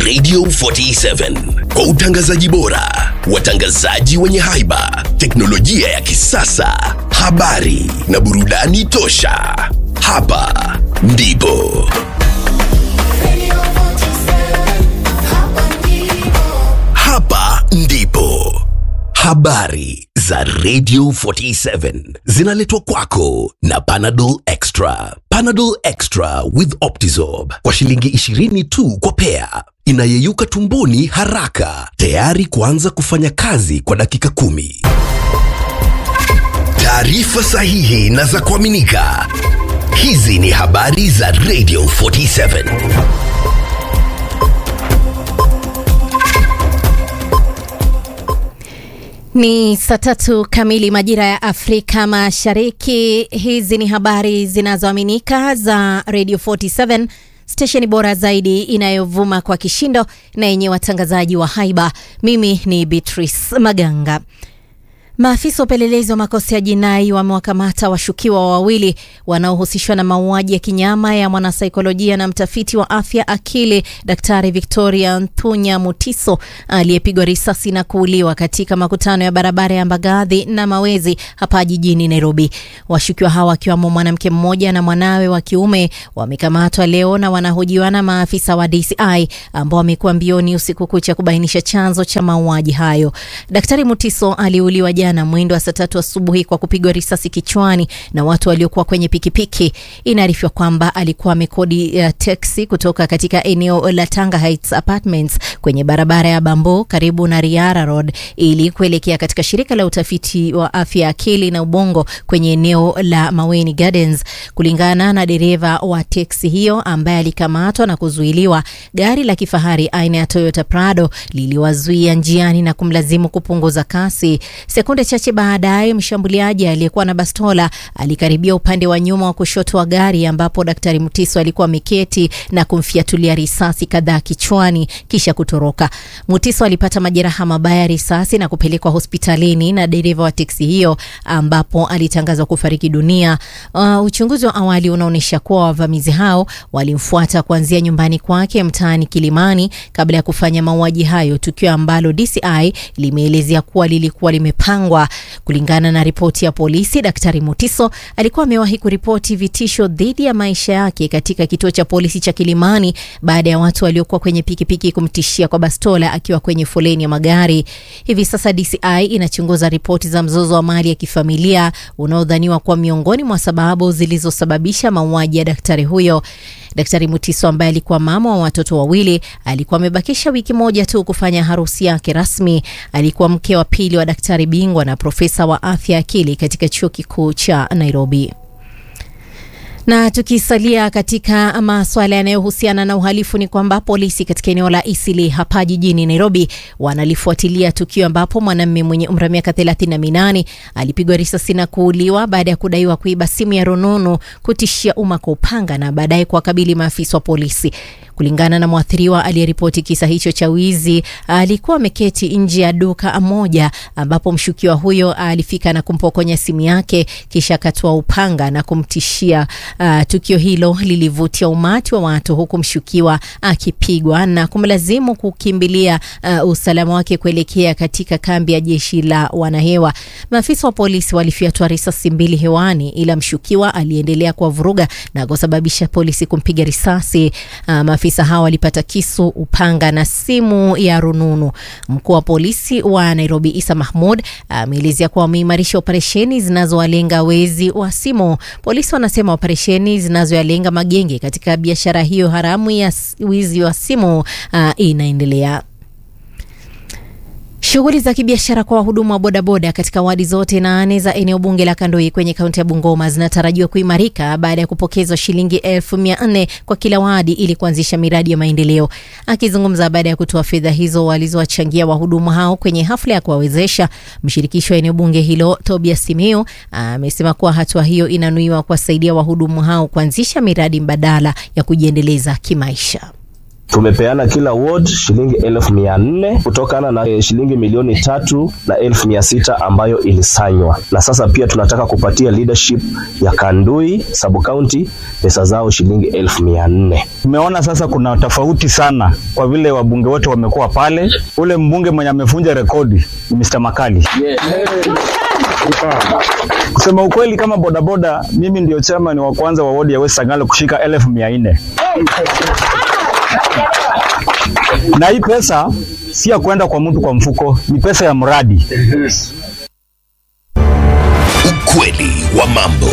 Radio 47 kwa utangazaji bora, watangazaji wenye haiba, teknolojia ya kisasa, habari na burudani tosha. Hapa ndipo hapa ndipo habari za Radio 47 zinaletwa kwako na Panadol Extra. Panadol Extra with Optizorb kwa shilingi 20 tu kwa pea, inayeyuka tumboni haraka, tayari kuanza kufanya kazi kwa dakika kumi. Taarifa sahihi na za kuaminika. Hizi ni habari za Radio 47. Ni saa tatu kamili majira ya Afrika Mashariki. Hizi ni habari zinazoaminika za Radio 47, stesheni bora zaidi inayovuma kwa kishindo na yenye watangazaji wa haiba. Mimi ni Beatrice Maganga. Maafisa wa upelelezi wa makosa ya jinai wamewakamata washukiwa wawili wanaohusishwa na mauaji ya kinyama ya mwanasaikolojia na mtafiti wa afya akili Daktari Victoria Nthunya Mutiso aliyepigwa risasi na kuuliwa katika makutano ya barabara ya Mbagathi na Mawezi hapa jijini Nairobi. Washukiwa hawa wakiwamo mwanamke mmoja na mwanawe wa kiume wamekamatwa leo na wanahojiwa na maafisa wa DCI ambao wamekuwa mbioni usiku kucha kubainisha chanzo cha mauaji hayo. Daktari Mutiso aliuliwa jana mwendo wa saa tatu asubuhi kwa kupigwa risasi kichwani na watu waliokuwa kwenye pikipiki. Inaarifiwa kwamba alikuwa amekodi uh, teksi kutoka katika eneo la Tanga Heights Apartments kwenye barabara ya Bambo karibu na Riara Road ili kuelekea katika shirika la utafiti wa afya ya akili na ubongo kwenye eneo la Maweni Gardens. Kulingana na dereva wa teksi hiyo ambaye alikamatwa na kuzuiliwa, gari la kifahari aina ya Toyota Prado liliwazuia njiani na kumlazimu kupunguza kasi. Sekunde chache baadaye, mshambuliaji aliyekuwa na bastola alikaribia upande wa nyuma wa kushoto wa gari ambapo Daktari Mutiso alikuwa ameketi na kumfiatulia risasi kadhaa kichwani kisha kutoroka. Mutiso alipata majeraha mabaya ya risasi na kupelekwa hospitalini na dereva wa teksi hiyo ambapo alitangazwa kufariki dunia. Uh, uchunguzi wa awali unaonyesha kuwa wavamizi hao walimfuata kuanzia nyumbani kwake mtaani Kilimani kabla ya kufanya mauaji hayo, tukio ambalo DCI limeelezea kuwa lilikuwa limepangwa. Kulingana na ripoti ya polisi, Daktari Mutiso alikuwa amewahi kuripoti vitisho dhidi ya maisha yake katika kituo cha polisi cha Kilimani baada ya watu waliokuwa kwenye pikipiki kumtishia kwa bastola akiwa kwenye foleni ya magari. Hivi sasa DCI inachunguza ripoti za mzozo wa mali ya kifamilia unaodhaniwa kuwa miongoni mwa sababu zilizosababisha mauaji ya daktari huyo. Daktari Mutiso ambaye alikuwa mama wa watoto wawili alikuwa amebakisha wiki moja tu kufanya harusi yake rasmi. Alikuwa mke wa pili wa daktari bingwa na profesa wa afya akili katika chuo kikuu cha Nairobi. Na tukisalia katika masuala yanayohusiana na uhalifu ni kwamba polisi katika eneo la Isili hapa jijini Nairobi wanalifuatilia tukio ambapo mwanamume mwenye umri wa miaka thelathini na minane alipigwa risasi na kuuliwa baada ya kudaiwa kuiba simu ya rununu, kutishia umma kwa upanga na baadaye kuwakabili maafisa wa polisi. Kulingana na mwathiriwa aliyeripoti kisa hicho cha wizi, alikuwa ameketi nje ya duka moja ambapo mshukiwa huyo alifika na kumpokonya simu yake kisha akatoa upanga na kumtishia. Uh, tukio hilo lilivutia umati wa watu huku mshukiwa akipigwa na kumlazimu kukimbilia uh, usalama wake kuelekea katika kambi ya jeshi la wanahewa. Maafisa wa polisi walifyatua risasi mbili hewani, ila mshukiwa aliendelea kuwavuruga na kusababisha polisi kumpiga risasi. Uh, maafisa hao walipata kisu, upanga na simu ya rununu. Mkuu wa polisi wa Nairobi Isa Mahmud ameelezea kuwa wameimarisha operesheni zinazowalenga wezi wa simu. Polisi wanasema operesheni zinazoyalenga magenge katika biashara hiyo haramu ya wizi wa simu uh, inaendelea. Shughuli za kibiashara kwa wahudumu wa bodaboda katika wadi zote nane za eneo bunge la Kandoi kwenye kaunti ya Bungoma zinatarajiwa kuimarika baada ya kupokezwa shilingi elfu mia nne kwa kila wadi ili kuanzisha miradi ya maendeleo. Akizungumza baada ya kutoa fedha hizo walizowachangia wahudumu hao kwenye hafla ya kuwawezesha, mshirikisho wa eneo bunge hilo Tobias Simiyu amesema kuwa hatua hiyo inanuiwa kuwasaidia wahudumu hao kuanzisha miradi mbadala ya kujiendeleza kimaisha. tumepeana kila ward shilingi elfu mia nne kutokana na eh, shilingi milioni tatu na elfu mia sita ambayo ilisanywa, na sasa pia tunataka kupatia leadership ya Kandui sub county pesa zao shilingi elfu mia nne. Tumeona sasa kuna tofauti sana kwa vile wabunge wote wamekuwa pale. Ule mbunge mwenye amevunja rekodi ni Mr. Makali. Kusema ukweli, kama bodaboda, mimi ndio chairman wa kwanza wa wodi ya West Sangalo kushika elfu mia nne na hii pesa si ya kwenda kwa mtu kwa mfuko, ni pesa ya mradi. Ukweli wa mambo.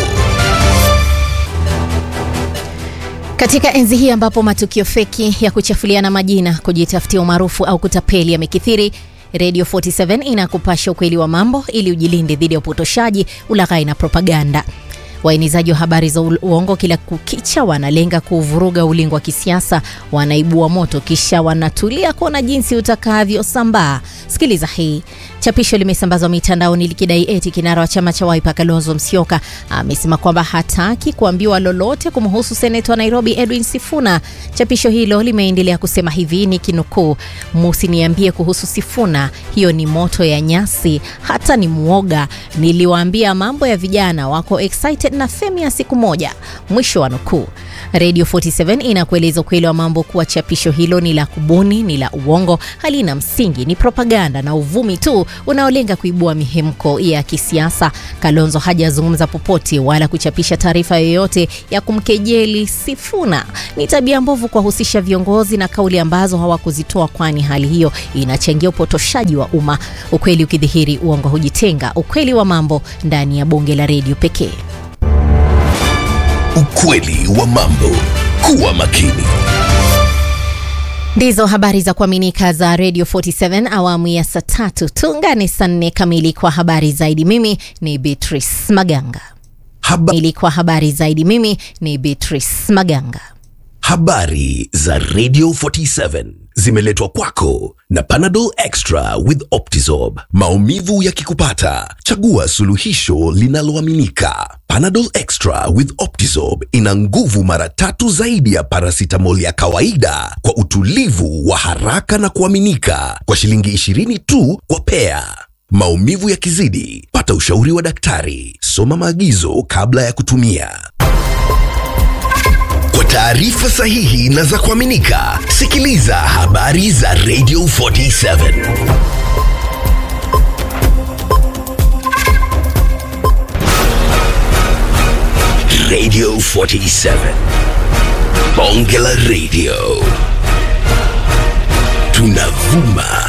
Katika enzi hii ambapo matukio feki ya kuchafuliana majina, kujitafutia umaarufu au kutapeli yamekithiri, Radio 47 inakupasha ukweli wa mambo ili ujilinde dhidi ya upotoshaji, ulaghai na propaganda. Waenezaji wa habari za ul- uongo kila kukicha wanalenga kuvuruga ulingo wa kisiasa, wanaibua moto kisha wanatulia kuona jinsi utakavyosambaa. Sikiliza hii. Chapisho limesambazwa mitandaoni likidai eti kinara wa chama cha Wiper Kalonzo Musyoka amesema kwamba hataki kuambiwa lolote kumhusu seneta wa Nairobi Edwin Sifuna. Chapisho hilo limeendelea kusema hivi ni kinukuu, musiniambie kuhusu Sifuna, hiyo ni moto ya nyasi, hata ni mwoga. Niliwaambia mambo ya vijana wako excited na femi ya siku moja. Mwisho wa nukuu. Radio 47 inakueleza ukweli wa mambo kuwa chapisho hilo ni la kubuni, ni la uongo, halina msingi, ni propaganda na uvumi tu unaolenga kuibua mihemko ya kisiasa. Kalonzo hajazungumza popote wala kuchapisha taarifa yoyote ya kumkejeli Sifuna. Ni tabia mbovu kuwahusisha viongozi na kauli ambazo hawakuzitoa, kwani hali hiyo inachangia upotoshaji wa umma. Ukweli ukidhihiri, uongo hujitenga. Ukweli wa mambo ndani ya bonge la redio pekee. Ukweli wa mambo. Kuwa makini. Ndizo habari za kuaminika za Radio 47 awamu ya saa tatu. Tuungane saa nne kamili kwa habari zaidi. Mimi ni Beatrice Maganga. Haba Ili kwa habari zaidi, mimi ni Beatrice Maganga. habari za Radio 47 zimeletwa kwako na Panadol Extra with Optizorb. Maumivu yakikupata, chagua suluhisho linaloaminika. Panadol Extra with Optizorb ina nguvu mara tatu zaidi ya paracetamol ya kawaida kwa utulivu wa haraka na kuaminika kwa shilingi 20 tu kwa pea. Maumivu yakizidi, pata ushauri wa daktari. Soma maagizo kabla ya kutumia. Kwa taarifa sahihi na za kuaminika, sikiliza habari za Radio 47. Radio 47. Bonge la Radio. Tunavuma